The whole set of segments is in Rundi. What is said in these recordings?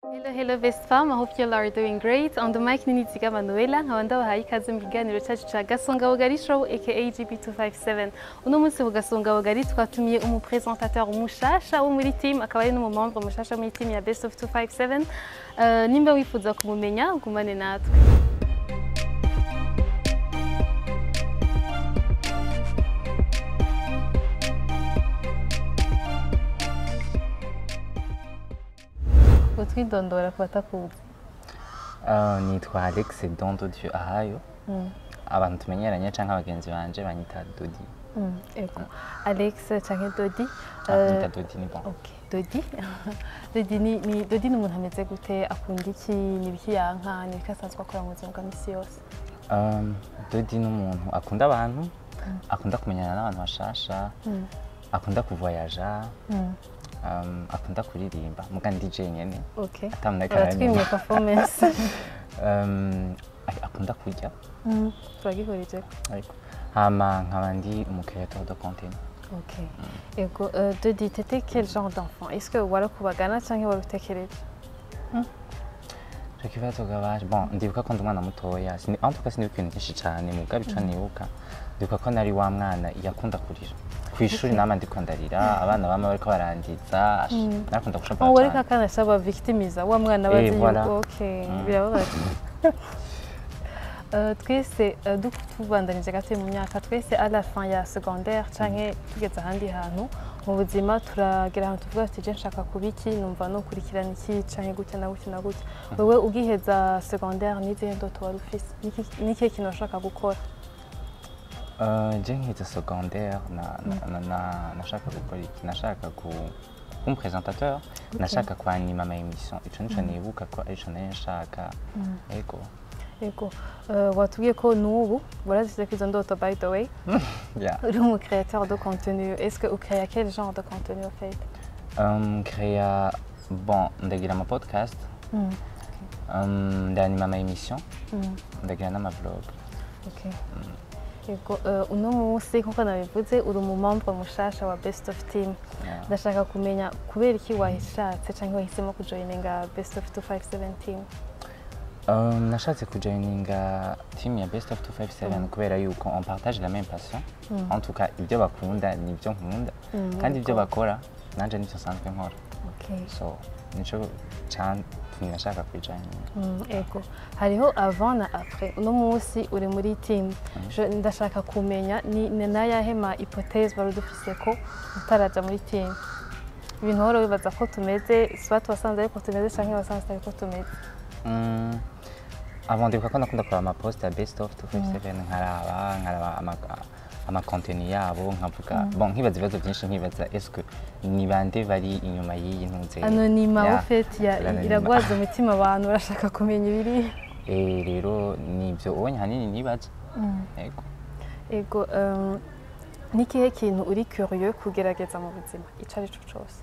Hello, hello best fam. I hope you all are doing great. On the mic ni Niziga Manuela, nkaba ndabahaye ikaze mu kiganiro cyacu ca Gasonga Bugari Show aka GB257. Uno munsi ku Gasonga Bugari twatumiye umupresentateur mushasha wo muri team, akaba ari n'umumembre mushasha muri team ya Best of 257. Uh, nimba wifuza kumumenya gumane natwe. Utwidondora ku batakuzi. Uh, nitwa Alex Dondo Dieu Ahayo abantu tumenyeranye canke abagenzi banje banyita Dodi Mm, ego. Alex canke Dodi. Ah, Uh, banyita Dodi ni bon Okay, Dodi. Dodi ni, ni Dodi ni umuntu ameze gute akunda iki ni ibiki yanka ni ibiki asanzwe akora mu buzima bwa misi yose um, Dodi ni umuntu akunda abantu akunda kumenyana n'abantu bashasha akunda kuvoyaja Mm. um, akunda kuririmba muga ndi DJ nyene okay Atamuntu ariko baratwimye aranyumva. performance um, ak- akunda kurya Mm, turagihurije ariko hama nkaba ndi umucreateur de contenu okay ego uh, Dodi tete quel genre d'enfant est-ce que warakubagana canke warutekereje ico kibazo gabaje bon ndibuka ko ndi umwana mutoya Sini- en tout cas sinibuka ibintu byinshi cane muga bico nibuka ndibuka ko nari wa mwana yakunda kurira kw'ishuri nama ndiko ndarira abana bama bariko barandiza ash, narakunda gushapura Oh, wari cane kakana saba victimiza wa mwana Eh, bazi voilà. yuko okay birababaje Uh, twese uh, duk tubandanije gato mu myaka twese à la fin ya secondaire canke tugeze ahandi hantu mu buzima turagera ahantu tuvuga tuti je nshaka kuba iki numva nokurikirana iki canke gutya na gutya na gutya wewe ugiheza secondaire n'izihe ndoto wari ufise Niki- nikihe kintu washaka gukora Euh, je nkize secondaire na- na- na- na- nashaka gukora iki nashaka ku kuba umupresentateur nashaka kuanima ama emission ico nico nibuka ko arico nayo nshaka ego yego uh, watubwiye ko n'ubu warazise ko izo ndoto by the way yeah. uri umu créateur de contenu est-ce que ucréa quel genre de contenu au fait um, créa bon ndagira ama podcast Mm. um, ndanima ama emission Mm. ndagira n'amavlog Okay. Yego, uh, uno munsi nkuko nabivuze uri umumembre mushasha wa Best of Team. Yeah. Ndashaka kumenya kubera iki wahishatse cyangwa wahisemo kujoininga Best of 257 Team. Um, nashatse kujoininga team ya best of 257 kubera yuko on partage la même passion en tout cas ibyo bakunda nibyo nkunda Mm, kandi ibyo yego. bakora nanje nivyo nsanzwe nkora Okay. so nico cantumye nashaka kujoininga Mm, ego. Hariho avant na après. Uno munsi uri muri team. Je ndashaka kumenya ni ni nayahe ma hypothèse bari dufise ko utaraja muri team. Ibintu horo bibaza ko tumeze, soit wasanze ariko tumeze canke wasanze ariko tumeze. Mm, avant ndibuka ko nakunda kuraba amapost ya best of 257 nkaraba nkaraba ama- amakontenu yabo nkavuga bon nkibaza ibibazo byinshi nkibaza eske ni bande bari inyuma y'iyi ntuze anonima Yeah, au fait ya l'anonymat. iragwaza umutima abantu barashaka kumenya ibiri Eh, rero nibyo ubonye hanini nibaza yego ego um, nikihe kintu uri curieux kugerageza mu buzima ico ari cyo cose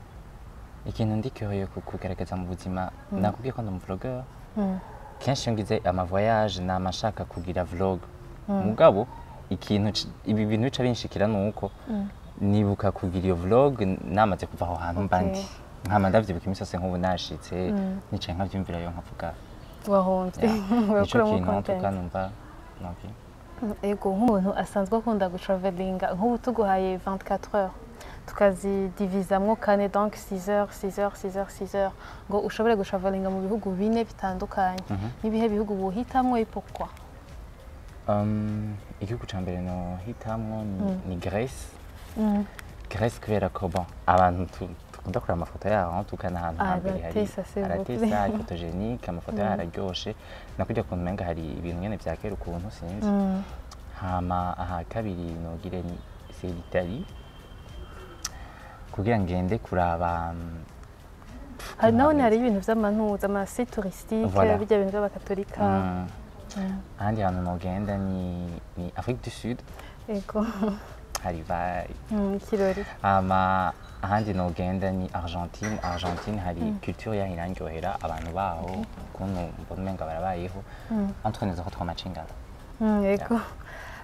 ikintu ndi curieux ku- kugerageza mu buzima nakubwiye ko ndi umuvlogger Mm. kenshi iyo ngize amavoyage nama nshaka kugira vlog mugabo ikintu ci- ibi bintu bica binshikira ni uko nibuka kugira iyo vlog namaze kuva aho hantu mba ndi Okay. nkama ndavyibuka iminsi yose nk'ubu nashitse nicaye nkavyumvirayo nkavuga wahomvye nico urakuramo kintu en tout cas content numva novi ego nk'umuntu asanzwe akunda gutravelinga nk'ubu tuguhaye 24 heures tukazidivizamwo kane donc 6 heures 6 heures 6 heures 6 heures ngo ushobore gutravelinga mu bihugu bine bitandukanye n'ibihe bihugu wohitamwo et pourquoi Um, igihugu ca mbere nohitamwo ni- ni Grace Mm. Grace kubera ko bon abantu tu- dukunda kureba amafoto yaho tukana ahantu hambere hari Aratesa, s'il vous aratesa plaît. ari photogenique amafoto yaho araryoshe nakurya kuntu umenga hari ibintu nyene vya kera ukuntu sinzi Mm. hama aha kabiri nogire ni c'est l'Italie kugira ngende kuraba mm, hari naho hari ibintu vy'amantuza amasi touristique Voilà. bijya bintu by'abakatolika mm, Mm. ahandi hantu nogenda ni, ni Afrique du Sud ego hari vibe Mm, ikirori hama ahandi nogenda ni Argentine Argentine hari culture yaho irandyohera abantu baho ukuntu mbona umenga barabayeho entre neza ko twamacingana Mm, ego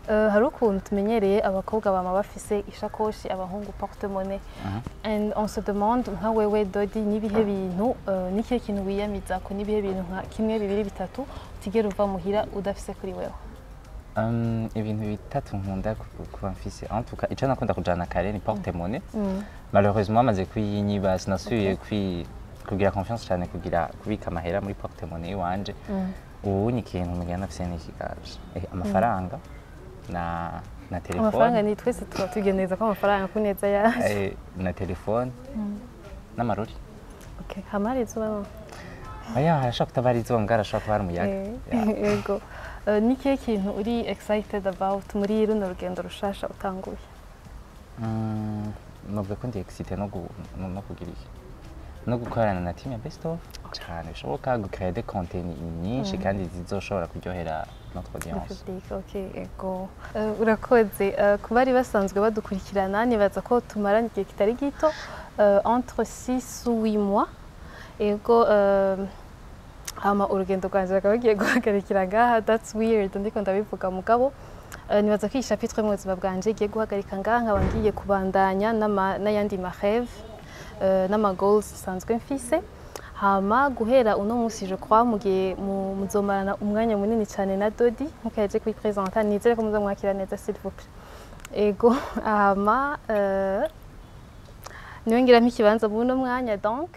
Eh, hari ukuntu tumenyereye abakobwa bama bafise ishakoshi abahungu portemone and on se demande nka wewe dodi n'ibihe bintu eh, n'ikihe kintu wiyamizako n'ibihe bintu nka kimwe bibiri bitatu utigera uva muhira udafise kuri wewe Um, ibintu bitatu nkunda ku- kuba mfise en tout cas ico nakunda kujana kare ni porte monnaie Mm. malheureusement amaze kuyinyiba sinasubiye kwi kugira confiance cyane kugira kubika amahera muri porte monnaie iwanje Mm. ubu ni ikintu mugenda nafise n'ikigaje eh, amafaranga na na amafaranga telefone ni twese tuba tugeneza ko amafaranga ku neza yaje eh, na telefone n'amarori okay hama hari izuba no oya harashobora kutaba ari izuba mbwa harashobora kuba hari umuyaga Eh, yego Eh, ni ikihe kintu uri excited about muri runo rugendo rushasha utanguye Mm, novuga ko ndi excité no gu- no no kugira iki no gukorana na team ya best of cyane bishoboka gukaya de contenu nyinshi kandi zizoshobora kuryohera notre audience Public, okay, ego. Eh, urakoze Eh, ku bari basanzwe badukurikirana nibaza ko tumaranye igihe kitari gito eh, entre 6 ou 8 mois ego eh, hama urugendo rwanjye rukaba rugiye guhagarikira ngaha that's weird ndiko ndabivuga mugabo Eh, nibaza ko iyi chapitre mu buzima bwanje igiye guhagarika ngaha nkaba ngiye kubandanya n'ama- n'ayandi mareve n'ama goals nsanzwe mfise hama guhera uno munsi je crois mugiye mu- muzomarana umwanya munini cyane na Dodi nkuko yaje kuyipresenta nizere ko muzamwakira neza s'il vous plaît ego hama eh, niwe ngiramo ikibanza muri uno mwanya donc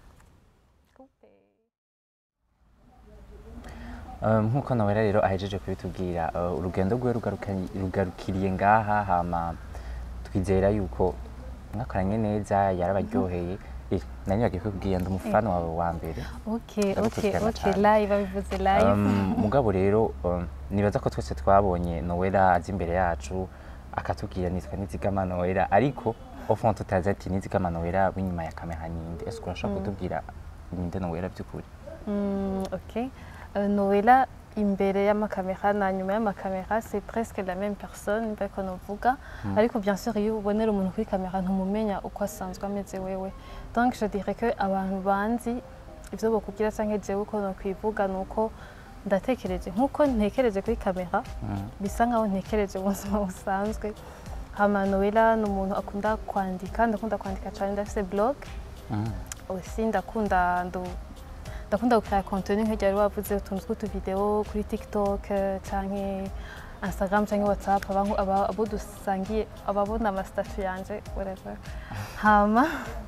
Um, nk'uko nawera rero ahejeje kubitubwira uh, urugendo rwe rugarukanye- rugarukiriye ngaha hama twizera yuko mwakoranye neza yarabaryoheye Eh, nari bagiye kubwira ndi umufana wawe wa mbere ok ok Ndagukurikirana ok cyane. live abivuze live Um, mugabo rero um, nibaza ko twese twabonye nowera azi imbere yacu akatubwira nitwa nizigama nowera ariko au fond tutazi ati nizigama nowera w'inyuma ya kamera ninde ese urashobora kutubwira ninde nowera by'ukuri Mm, ok Euh, Noella imbere y'amakamera na nyuma y'amakamera c'est presque la même personne mbeko novuga ariko bien sûr iyo ubonera umuntu kuri kamera ntumumenya uko asanzwe ameze wewe donc je dirais que abantu banzi ivyo bokubwira canke jewe uko nokwivuga ni uko ndatekereje nk'uko ntekereje kuri kamera bisa nkaho ntekereje mu buzima busanzwe hama Noella ni umuntu akunda kwandika ndakunda kwandika cane ndafise blog Mm. aussi ndakunda ndu ndakunda gukora contenu nk'iryo wari wavuze utuntu tw'utuvideo kuri tiktok eh, canke instagram canke whatsapp abantu aba- abo dusangiye ababona amasitatu yanje whatever hama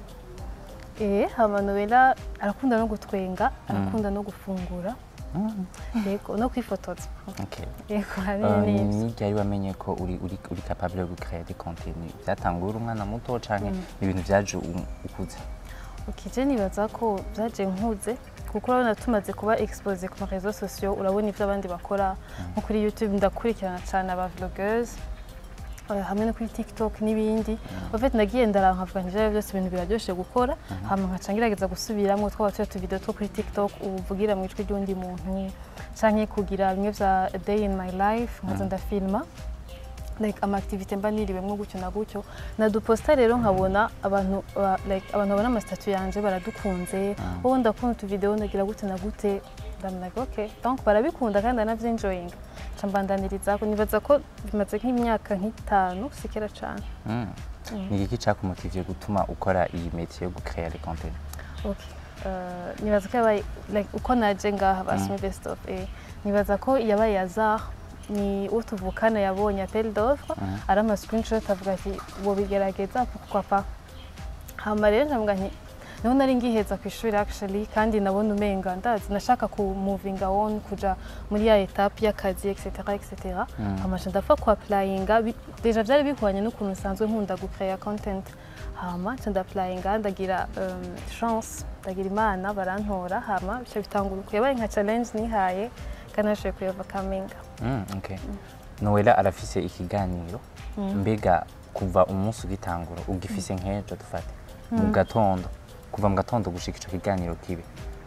eh hama Noella arakunda no gutwenga arakunda no gufungura Mm. yego no kwifotoza Okay. yego Uh, hari ni n'ibyo ryari wamenye ko uri uri uri capable yo gucreate des contenus byatanguye uri umwana muto canke ibintu vyaje um- ukuze ukije nibaza ko byaje nkuze kuko urabona tumaze kuba expose ku marezo sociaux urabona ibyo abandi bakora nko kuri youtube ndakurikirana cyane aba vloggers eh, hamwe no kuri tiktok n'ibindi en fait nagiye ndaranka nkavuga nti ibyo byose ibintu biraryoshe gukora hama nkaca ngerageza gusubiramo twaba tuya tuvideo two kuri tiktok uvugira mu ijwi ry'undi muntu canke kugira bimwe vya a day in my life nkaza ndafilma like amaactivité mba niriwemwo gutyo na gutyo naduposta rero nkabona abantu ba- like abantu babona amasitatu yanje baradukunze wowe ndakunda utuvideo ndagira gute na gute I'm like okay donc barabikunda kandi anavyenjoyinga ca mbandaniriza nibaza ko bimaze nk'imyaka nk'itanu si kera cane Mm. ni iki cakumotivye gutuma ukora iyi métier yo gucrea les contenus Okay. Uh, nibaza ko yabaye like uko naje ngaha basome best of eh, nibaza ko yabaye azar ni uwo tuvukana yabonye appel d'offre ari ama screenshot avuga ati wobigerageza pourquoi pas hama rero ndavuga nti niho nari ngiheza ku ishuri actually kandi nabona umenga ndazi nashaka ku moving on kuja muri ya etape y'akazi etc etc hama nca ndapfa ku applyinga bi- deja vyari bihwanye n'ukuntu nsanzwe nkunda gucrea content hama nca ndaplayinga ndagira um, chance ndagira imana barantora hama bica bitangura uko yabaye nka challenge nihaye kandi nashoboye kuyovercominga Mm, okay. Noella arafise ikiganiro mbega kuva umunsi ugitangura ugifise nk'ejo dufate mu gatondo kuva mu gatondo gushika ico kiganiro kibe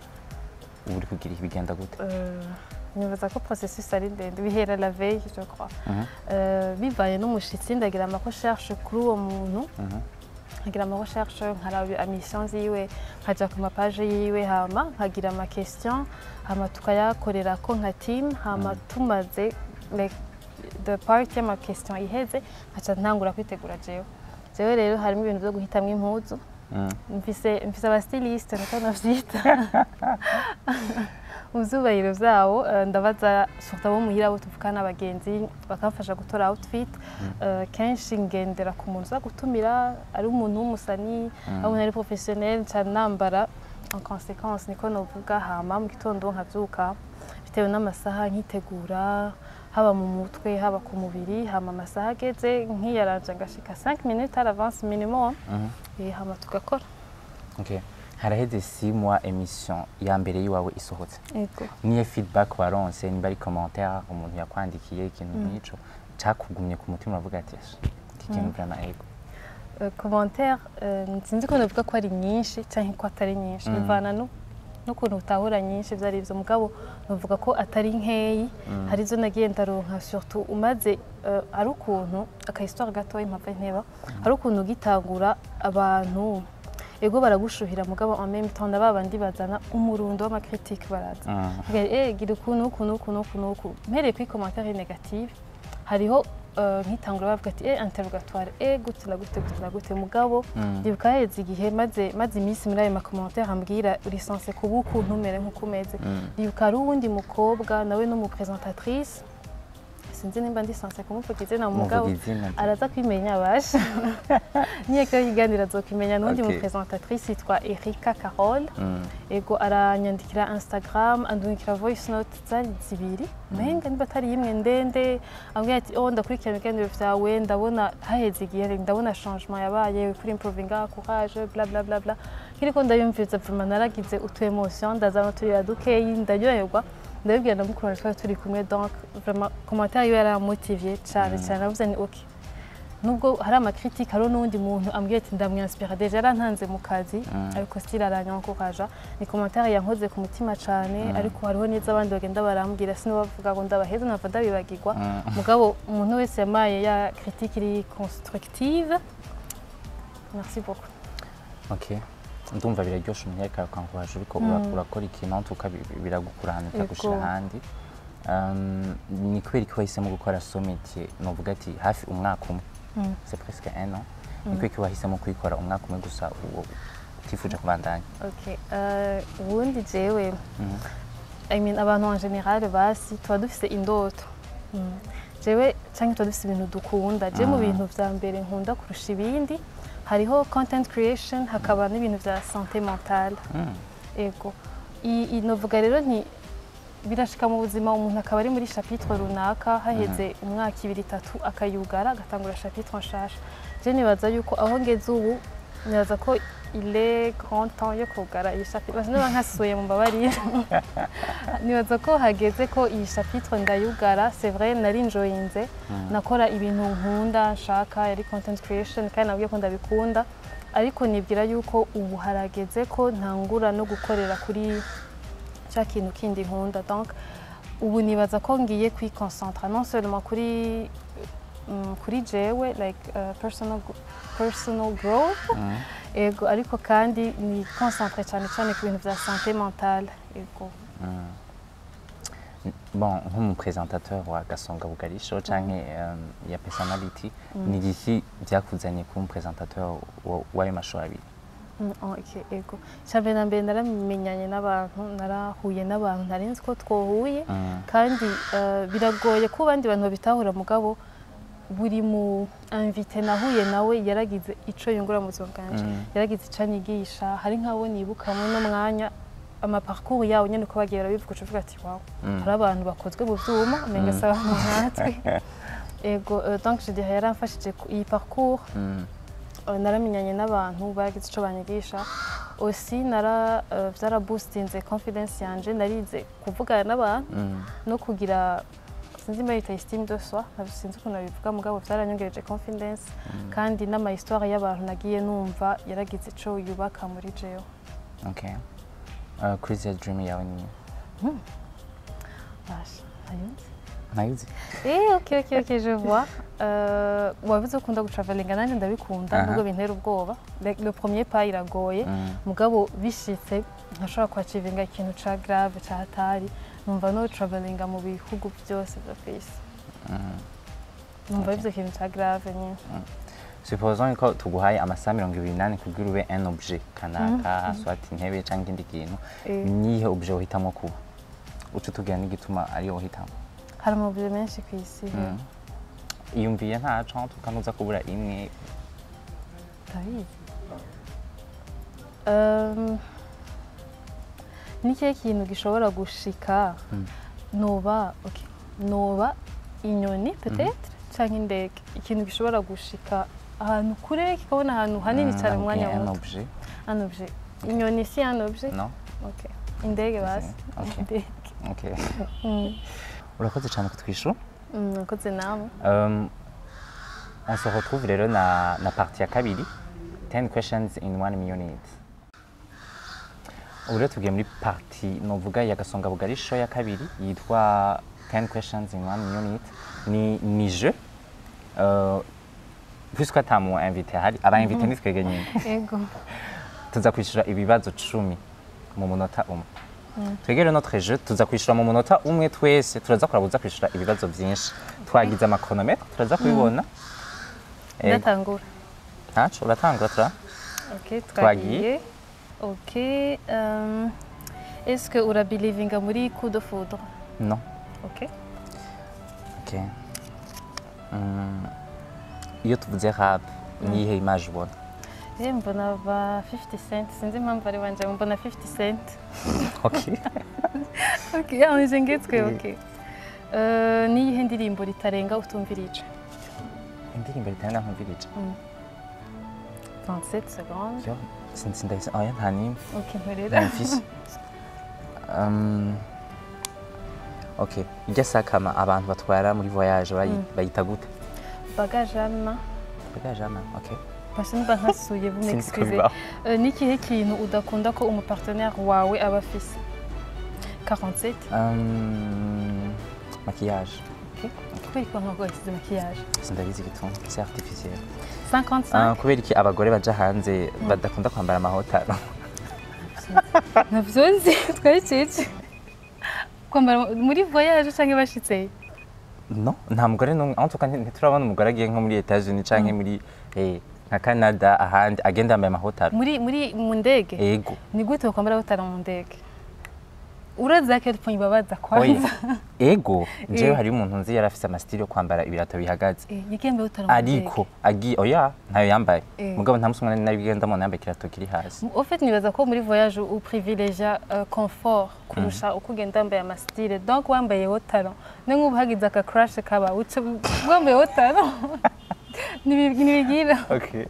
uba uri kugira bigenda gute Euh, nibaza ko processus ari ndende bihera la veille je crois Mhm. Euh, bivanye n'umushitsi ndagira ama recherche kuri uwo muntu Mhm. nkagira ama recherche nkaraba emission ziwe nkaja ku mapage yiwe hama nkagira ama question hama tukayakorera ko nka team hama tumaze like the part y'ama question iheze nkaca ntangura kwitegura jewe jewe rero harimo ibintu byo guhitamwo impuzu Mm. mfise mfise abastiliste niko navyita mu vyubahiro vyabo eh, ndabaza surtout abo muhira abo tuvukana abagenzi bakamfasha gutora outfit Eh, kenshi ngendera ku muntu uza gutumira ari umuntu w'umusani ari umuntu ari professionnel nca nambara en conséquence niko novuga hama mu gitondo nkavyuka bitewe n'amasaha nkitegura haba mu mutwe haba ku mubiri hama amasaha ageze nkiyaranje ngashika 5 minutes à l'avance minimum Mhm. eh, hama tugakora Okay. haraheze si mois emission ya mbere yiwawe isohotse Ego. niye feedback waronse niba ari commentaire umuntu yakwandikiye ikintu nk'ico cakugumye ku mutima uravuga ati "Ash, iki kintu vraiment ego Euh, commentaire euh, sinzi ko navuga ko ari nyinshi cyangwa ko atari nyinshi Mm. bivana no n'ukuntu utahura nyinshi ibyo ari byo mugabo navuga ko atari nkeyi hari izo nagiye ndaronka surtout umaze euh, hari ukuntu akahistoire gatoya impamvu nteba hari ukuntu ugitangura abantu ego baragushuhira mugabo en même temps na babandi bazana umurundo w'amakritique baraza Mm. Vuga, eh gira ukuntu ukuntu ukuntu ukuntu ukuntu mpereye kuri commentaire negative hariho eh, nkitangura bavuga ati eh interrogatoire eh gute na gute gute na gute mugabo Mm. ndibuka haheze igihe maze maze iminsi muri ayo makomantere ambwira uri sanse kuba ukuntu umere nk'uko umeze Mm. ndibuka hari uwundi mukobwa nawe n'umupresentatrice sinzi nimba ndi sanse kumuvuga izina mugabo Muvuga izina rye. araza kwimenya abasha niyo ko yiganira azokimenya n'undi Okay. mupresentatrice yitwa Erika Carole Mm. ego aranyandikira instagram andungikira voice note zari zibiri umenga niba atari imwe ndende ambwira ati oh ndakurikirana ibiganiro vyawe ndabona haheze igihe ndabona changement yabaye kuri improvinga courage bla bla bla bla kiriko ndayumviriza vraiment naragize utu emotion ndazana turira dukeyi ndaryoherwa ndabibwira na mukuru wanjye twari turi kumwe donc vraiment commentaire yiwe yaramotiviye cane cane navuze ni okay nubwo hari amakritique hariho n'uwundi muntu ambwiye ati ndamwanspira deja yarantanze mu kazi ariko still aranyankoraja ni commentaire yankoze ku mutima cane ariko hariho n'iz'abandi bagenda barambwira sinobavuga ngo ndabaheza nava ndabibagirwa Mm. mugabo umuntu wese yamaye ya critique iri constructive merci beaucoup Okay. ndumva biraryosha umunyarika ukankuraje uriko ura- urakora ikintu tuka biragukurana bikagushira Yego. ahandi Um, ni kubera iki wahisemo gukora sometier novuga ati hafi umwaka umwe Mm. c'est presque un an ni kubera iki wahisemo kuyikora umwaka umwe gusa uwo utifuje kubandanya okay euh, ubundi jewe Mhm. I mean, abantu en general basi tuba dufise indoto Mm. jewe canke tuba dufise ibintu dukunda je mu Ah. bintu vya mbere nkunda kurusha ibindi hariho content creation hakaba n'ibintu vya santé mentale Mm. ego I- i- novuga rero nti birashika mu buzima umuntu akaba ari muri chapitre runaka haheze umwaka ibiri itatu akayugara agatangura chapitre nshasha je nibaza yuko aho ngeze ubu nibaza ko il est grand temps yo kugara iyi chapitre basi niba nkasuye mu mbabarire nibaza ko hageze ko iyi chapitre ndayugara c'est vrai nari njoyinze nakora ibintu nkunda nshaka yari content creation kandi nabwiye ko ndabikunda ariko nibwira yuko ubu harageze ko ntangura no gukorera kuri cya kintu kindi nkunda donc ubu nibaza ko ngiye kwiconcentra non seulement kuri mm, kuri jewe like uh, personal gr- personal growth Mm. ego ariko kandi ni concentre cyane cyane ku bintu bya santé mentale ego Mm. bon nk'umupresentateur wa gasonga bugari show canke um, ya personality ni igiki byakuzanye kuba umupresentateur wa- w'ayo mashow abiri Mm, oh, okay, ego cyane na mbere naramenyanye n'abantu narahuye n'abantu nari nzi ko twohuye Mm. kandi eh, biragoye ko abandi bantu babitahura mugabo buri mu invite nahuye nawe yaragize ico yungura mu buzima bwanje Mm. yaragize ico anyigisha hari nk'abo nibuka muri uno mwanya amaparcours yawo nyene uko bagiye barabivuga uca uvuga ati wow Mm. hari abantu bakozwe mu vyuma umenga si abantu nkatwe ego eh, donc je dirais yaramfashije ku- iyi parcours Mm. Eh, naramenyanye n'abantu bagize icyo banyigisha aussi nara eh, byaraboostinze confidence yanje narize kuvugana n'abantu Mm. no kugira sinzi mba yita estime de soi ntabwo sinzi ukuntu babivuga mugabo byaranyongereje confidence kandi n'ama histoire y'abantu nagiye numva yaragize icyo yubaka muri jewe okay uh, crazy dream yawe ni basha ntayunze ntayizi Eh, ok, ok, ok, je vois. Euh, wavuze ko ukunda gutravalinga nanjye ndabikunda Aha. nubwo bintera ubwoba Le- le premier pas iragoye Mm. mugabo bishitse ntashobora kwacivinga ikintu ca grave ca hatari numva no travelinga mu bihugu byose byo ku isi Mm. numva ivyo kintu ca grave nyine supposons ko tuguhaye amasaha mirongo ibiri n'ane kugira ube un objet kanaka soit intebe cyangwa ikindi kintu Eh. nihe objet wohitamwo kuba uca utubwira n'igituma ariyo wohitamo hari amabiro menshi ku isi Mm. iyumviye ntaco tukanuza kubura imwe ndabizi Um, ni kihe kintu gishobora gushika Mm. noba okay. noba inyoni peut-être canke indege ikintu gishobora gushika ahantu kure kikabona ahantu hanini Mm, cyane mu mwanya un muto objet un objet inyoni si un objet non okay. indege basi Okay. indege ok Mm. urakoze cyane kutwishyura Mm, nakoze namwe Um, on se retrouve rero na, na partie ya kabiri 10 questions in one minute ubu rero tugiye muri partie novuga ya gasonga bugari show ya kabiri yitwa 10 questions in one minute ni, ni jeu uh, puisque ata mu invité hari aba invité ni twebwe nyine ego tuza kwishyura ibibazo cumi mu munota umwe twegere notre jeu tuza kwishyura mu munota umwe twese turaza kurabuza kwishyura ibibazo byinshi twagize amakonometre turaza kubibona Ego. ndatangura ntaco uratangura tura Okay, Twagiye. twagiye. Ok. Um, Est-ce que urabilivinga muri coup de foudre? non Ok. ok Mm, iyo tuvuze rap niyihe image ubona Eh, mbona ba 50 cent. Sinzi impamvu ari wanje mbona 50 cent. ok Ok, yanije ngetswe ok. Uh, niyihe ndirimbo ritarenga utumvirije? indirimbo ritanga nkumvirije 37 secondes. yo sinzi ndahise oya nta nimwe Ok, nkorera. mfise Um, ok irya sakama abantu batwara muri voyage bayi- bayita gute Bagajama. bagajama ok Parce niba nkasuye vous Sinzi ko m'excusez. bibaho. Uh, ni ikihe kintu udakunda ko umupartenaire wawe aba afise? 47. Um, maquillage Ok. Kubera ko ntabwo washyize maquillage. sindabizi igituma c'est artificiel 55. Ah, kubera iki abagore baja hanze badakunda kwambara amahotaro ntabyo nzi twabikeke kwambara muri voyage cyangwa bashitse no nta mugore n'umwe aho tuka ntiturabona umugore agiye nko muri etats-unis canke muri eh, nka canada ahandi agenda yambaye amahotaro muri muri mu ndege ego ni gute bakwambara batara mu ndege uraza ko point babaza oya kwanza ego njyewe Eh. hari umuntu nzi yari afise amasitiri yo kwambara ibirato bihagaze Eh, yigembe batara mu ndege ariko agiye oya ntayo yambaye Eh. mugabo nta musi umwe nari bigendamo yambaye ikirato kiri hasi au fait nibaza ko muri voyage uprivilegia uh, confort kurusha uko ugenda wambaye amasitire donc wambaye taro ne nk'ubu hagize aka crash kaba uca wambaye taro ntibigira okay.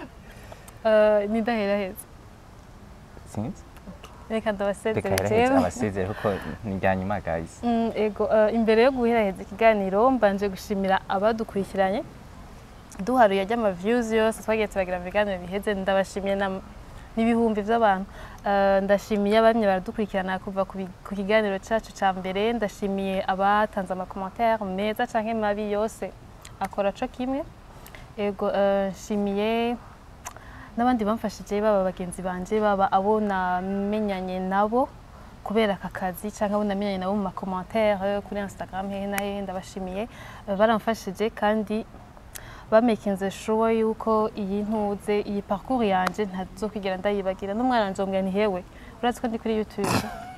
uh, nidaheraheza sinzi reka reka ndabasezere yaraheze rero abasezere kuko ni irya nyuma guys Mm, ego eh, imbere yo guheraheza ikiganiro mbanje gushimira abadukurikiranye duharuye ajya ama views yose twagiye turagira mu biganiro biheze ndabashimiye na- n'ibihumbi by'abantu Eh, ndashimiye abamye baradukurikirana kuva ku bi- ku kiganiro cyacu cya mbere ndashimiye abatanze amakomantere meza cyangwa mabi yose akora co kimwe ego eh, nshimiye n'abandi bamfashije baba bagenzi banje baba abo namenyanye nabo kubera aka kazi cyangwa abo namenyanye nabo mu makomantere kuri instagram hehe na hehe ndabashimiye Eh, baramfashije kandi bamekinze sure yuko iyi ntuze iyi parcours yanje ntazokwigira ndayibagira n'umwana wanje wambwira ni hewe urazi ko ndi kuri youtube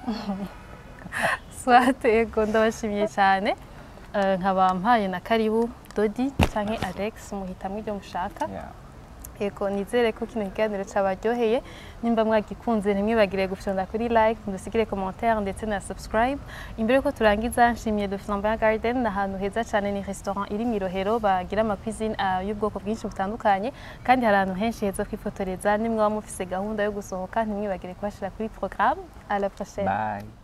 swate ego ndabashimiye cyane Eh, nkaba mpaye na karibu dodi cyangwa alex muhitamwe ibyo mushaka Yeah. yego nizere ko kino kiganiro cyabaryoheye nimba mwagikunze ntimwibagire gufyonda kuri like mudusigire commentaire ndetse na subscribe imbere yuko turangiza nshimiye de Flamboyant Garden ni ahantu heza cyane ni restaurant iri mu Irohero bagira ama cuisine ah, y'ubwoko bwinshi butandukanye kandi hari ahantu henshi heza kwifotoreza nimwaba mufise gahunda yo gusohoka ntimwibagire kubashira kuri programme à la prochaine bye